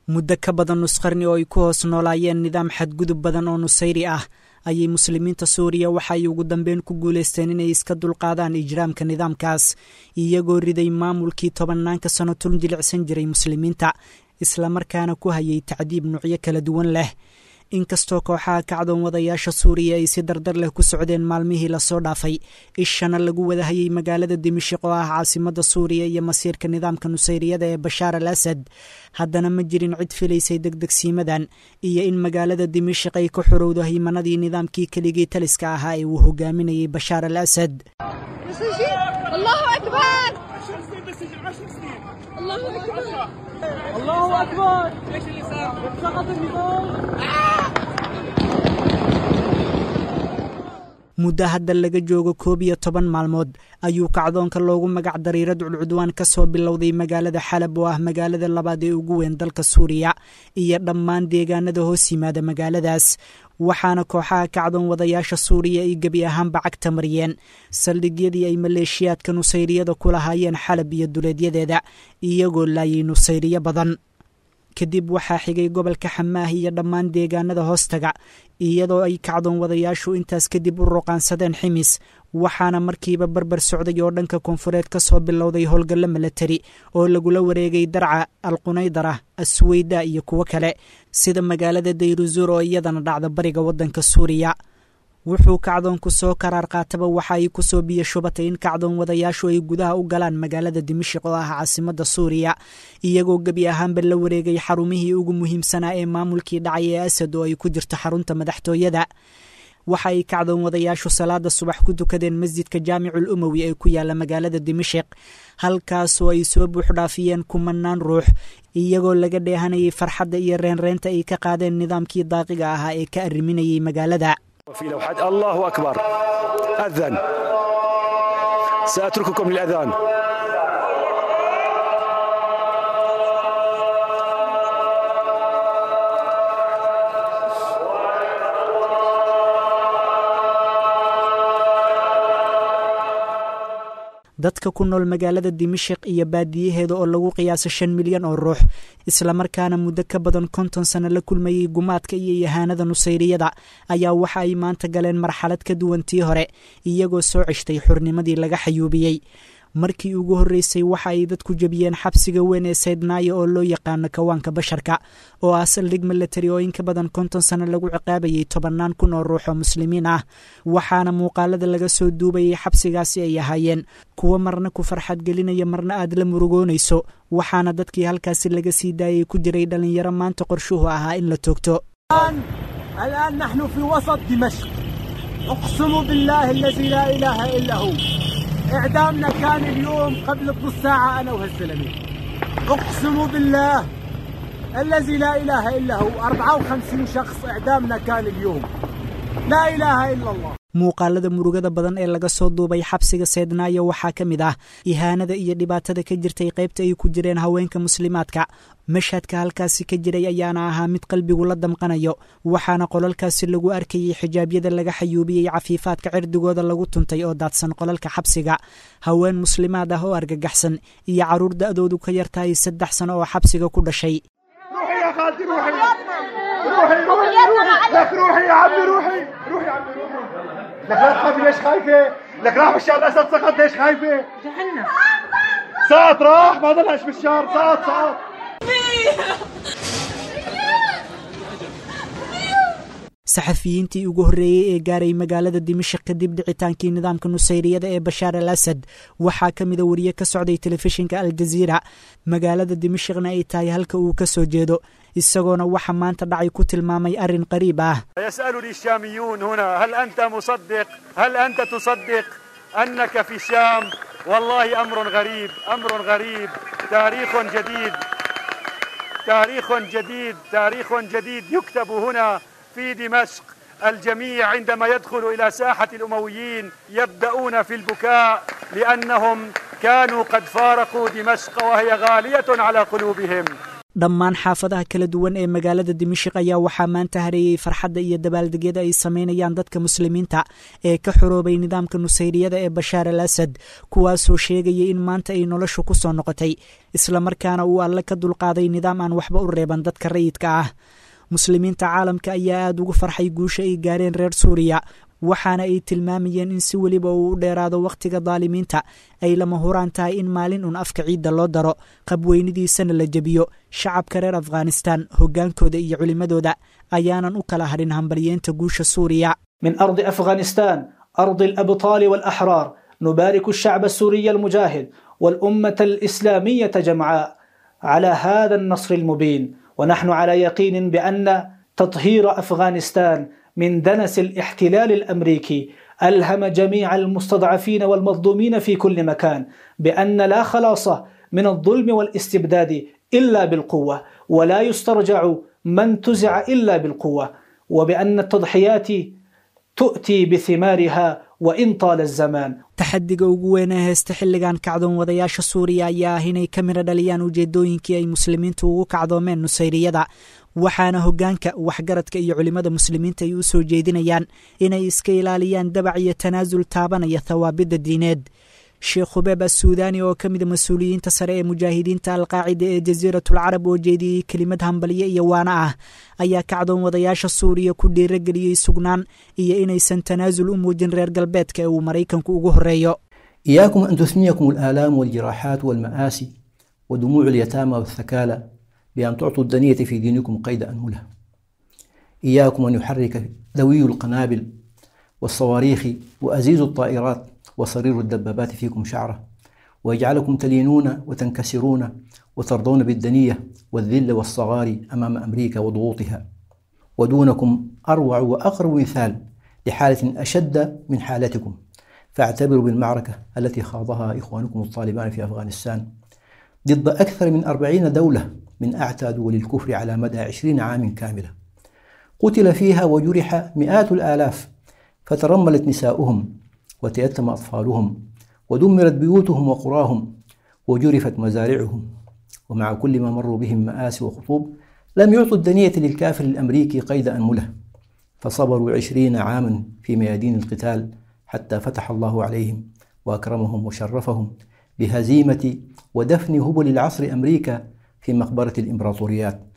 muddo ka badan nusqarni oo ay ku hoos noolaayeen nidaam xadgudub badan oo nusayri ah ayay muslimiinta suuriya waxa ay ugu dambeyn ku guulaysteen inay iska dulqaadaan ijraamka nidaamkaas iyagoo riday maamulkii tobannaanka sano tun jilicsan jiray muslimiinta islamarkaana ku hayay tacdiib nuucyo kala duwan leh inkastoo kooxaha kacdoon wadayaasha suuriya ay si dardar leh ku socdeen maalmihii lasoo dhaafay ishana lagu wadahayay magaalada dimashiq oo ah caasimada suuriya iyo masiirka nidaamka nusayriyada ee bashaar al asad haddana ma jirin cid filaysay degdegsiimadan iyo in magaalada dimashiq ay ka xorowdo haymanadii nidaamkii keligii taliska ahaa ee uu hogaaminayay bashaar al asad muddo hadda laga joogo koob iyo toban maalmood ayuu kacdoonka loogu magac daray radcul cudwaan ka soo bilowday magaalada xalab oo ah magaalada labaad ee ugu weyn dalka suuriya iyo dhammaan deegaanada hoos yimaada magaaladaas waxaana kooxaha kacdoon wadayaasha suuriya ay gebi ahaanba cagta mariyeen saldhigyadii ay maleeshiyaadka nusayriyada ku lahaayeen xalab iyo duleedyadeeda iyagoo laayay nusayriyo badan kadib waxaa xigay gobolka xamaah iyo dhammaan deegaanada hoostaga iyadoo ay kacdoon wadayaashu intaas kadib u roqaansadeen ximis waxaana markiiba barbar socday oo dhanka koonfureed ka soo bilowday howlgallo milatari oo lagula wareegay darca alqunaydara asweyda iyo kuwo kale sida magaalada dayruzuur oo iyadana dhacda bariga waddanka suuriya wuxuu kacdoonku soo karaar qaataba waxa ay ku soo biyo shubatay in kacdoon wadayaashu ay gudaha u galaan magaalada dimashiq oo ah caasimada suuriya iyagoo gebi ahaanba la wareegay xarumihii ugu muhiimsanaa ee maamulkii dhacay ee asad oo ay ku jirto xarunta madaxtooyada waxa ay kacdoon wadayaashu salaada subax ku tukadeen masjidka jaamicul umowi ee ku yaala magaalada dimashiq halkaasoo ay soo buuxdhaafiyeen kumanaan ruux iyagoo laga dheehanayay farxadda iyo reenreenta ay ka qaadeen nidaamkii daaqiga ahaa ee ka arriminayay magaalada في لوحات الله أكبر أذن سأترككم للأذان dadka ku nool magaalada dimashiq iyo baadiyaheeda oo lagu qiyaasa shan milyan oo ruux islamarkaana muddo ka badan konton sano la kulmayey gumaadka iyo yahaanada nusayriyada ayaa waxa ay maanta galeen marxalad ka duwan tii hore iyagoo soo ceshtay xurnimadii laga xayuubiyey markii ugu horreysay waxa ay dadku jebiyeen xabsiga weyn ee saydnaayo oo loo yaqaano kawaanka basharka oo ah saldhig milatari oo in ka badan konton sano lagu ciqaabayay tobannaan kun oo ruux oo muslimiin ah waxaana muuqaalada laga soo duubayay xabsigaasi ay ahaayeen kuwo marna ku farxad gelinaya marna aad la murugoonayso waxaana dadkii halkaasi laga sii daayay ku jiray dhallinyaro maanta qorshuhu ahaa in la toogto الآن نحن في وسط دمشق أقسم بالله الذي لا إله إلا هو إعدامنا كان اليوم قبل نص ساعة أنا وهالزلمة أقسم بالله الذي لا إله إلا هو 54 شخص إعدامنا كان اليوم لا إله إلا الله muuqaalada murugada badan ee laga soo duubay xabsiga seydnaayo waxaa ka mid ah ihaanada iyo dhibaatada ka jirtay qaybta ay ku jireen haweenka muslimaadka mashhadka halkaasi ka jiray ayaana ahaa mid qalbigu la damqanayo waxaana qolalkaasi lagu arkayay xijaabyada laga xayuubiyey cafiifaadka cirdigooda lagu tuntay oo daadsan qolalka xabsiga haween muslimaad ah oo argagaxsan iyo carruur da'doodu ka yartahay saddex sano oo xabsiga ku dhashay لك لا تخافي ليش خايفة؟ لك راح بشار الأسد سقط ليش خايفة؟ جعلنا سقط راح ما ضلش بشار سقط سقط saxafiyiintii ugu horreeyey ee gaaray magaalada dimashik kadib dhicitaankii nidaamka nusayriyada ee bashaar al asad waxaa ka mida wariye ka socday telefishinka aljaziira magaalada dimashikna ay tahay halka uu ka soo jeedo isagoona waxa maanta dhacay ku tilmaamay arrin qariib ah يسألني الشاميون هنا هل أنت مصدق هل أنت تصدق أنك في الشام والله أمر غريب أمر غريب تاريخ جديد تاريخ جديد تاريخ جديد يكتب هنا في دمشق الجميع عندما يدخل إلى ساحة الأمويين يبدأون في البكاء لأنهم كانوا قد فارقوا دمشق وهي غالية على قلوبهم dhammaan xaafadaha kala duwan ee magaalada dimashik ayaa waxaa maanta hareeyey farxadda iyo dabaaldegyada ay samaynayaan dadka muslimiinta ee ka xoroobay nidaamka nusayriyada ee bashaar al asad kuwaasoo sheegaya in maanta ay noloshu ku soo noqotay islamarkaana uu alle ka dulqaaday nidaam aan waxba u reeban dadka rayidka ah muslimiinta caalamka ayaa aada ugu farxay guusha ay gaareen reer suuriya waxaana ay tilmaamayeen in si weliba uu u dheeraado wakhtiga daalimiinta ay lama huraan tahay in maalin un afka ciidda loo daro qabweynidiisana la jebiyo shacabka reer afghanistan hoggaankooda iyo culimmadooda ayaanan u kala hadhin hambalyeenta guusha suuriya من أرض أفغانستان أرض الأبطال والأحرار نبارك الشعب السوري المجاهد والأمة الإسلامية جمعاء على هذا النصر المبين ونحن على يقين بأن تطهير أفغانستان من دنس الاحتلال الأمريكي ألهم جميع المستضعفين والمظلومين في كل مكان بأن لا خلاص من الظلم والاستبداد إلا بالقوة ولا يسترجع من تزع إلا بالقوة وبأن التضحيات تؤتي بثمارها وإن طال الزمان taxadiga ugu weyn ee heesta xilligan kacdoon wadayaasha suuriya ayaa ah inay ka midho dhaliyaan ujeedooyinkii ay muslimiintu ugu kacdoomeen nusayriyada waxaana hoggaanka waxgaradka iyo culimmada muslimiinta ay u soo jeedinayaan inay iska ilaaliyaan dabac iyo tanaasul taabanaya thawaabidda diineed sheekh hubeeb assuudaani oo ka mida mas-uuliyiinta sare ee mujaahidiinta alqaacida ee jasiiratul carab oo jeediyey kelimad hambalye iyo waana ah ayaa kacdoon wadayaasha suuriya ku dhiirageliyey sugnaan iyo inaysan tanaasul u muujin reer galbeedka ee uu maraykanku ugu horreeyo إياكم أن تثنيكم الآلام والجراحات والمآسي ودموع اليتامى والثكالى بأن تعطوا الدنية في دينكم قيد أنملة إياكم أن يحرك ذوي القنابل والصواريخ وأزيز الطائرات وصرير الدبابات فيكم شعرة ويجعلكم تلينون وتنكسرون وترضون بالدنية والذل والصغار أمام أمريكا وضغوطها ودونكم أروع وأقرب مثال لحالة أشد من حالتكم فاعتبروا بالمعركة التي خاضها إخوانكم الطالبان في أفغانستان ضد أكثر من أربعين دولة من أعتى دول الكفر على مدى عشرين عام كاملة قتل فيها وجرح مئات الآلاف فترملت نساؤهم وتيتم أطفالهم ودمرت بيوتهم وقراهم وجرفت مزارعهم ومع كل ما مروا بهم مآسي وخطوب لم يعطوا الدنية للكافر الأمريكي قيد أنملة فصبروا عشرين عاما في ميادين القتال حتى فتح الله عليهم وأكرمهم وشرفهم بهزيمة ودفن هبل العصر أمريكا في مقبرة الإمبراطوريات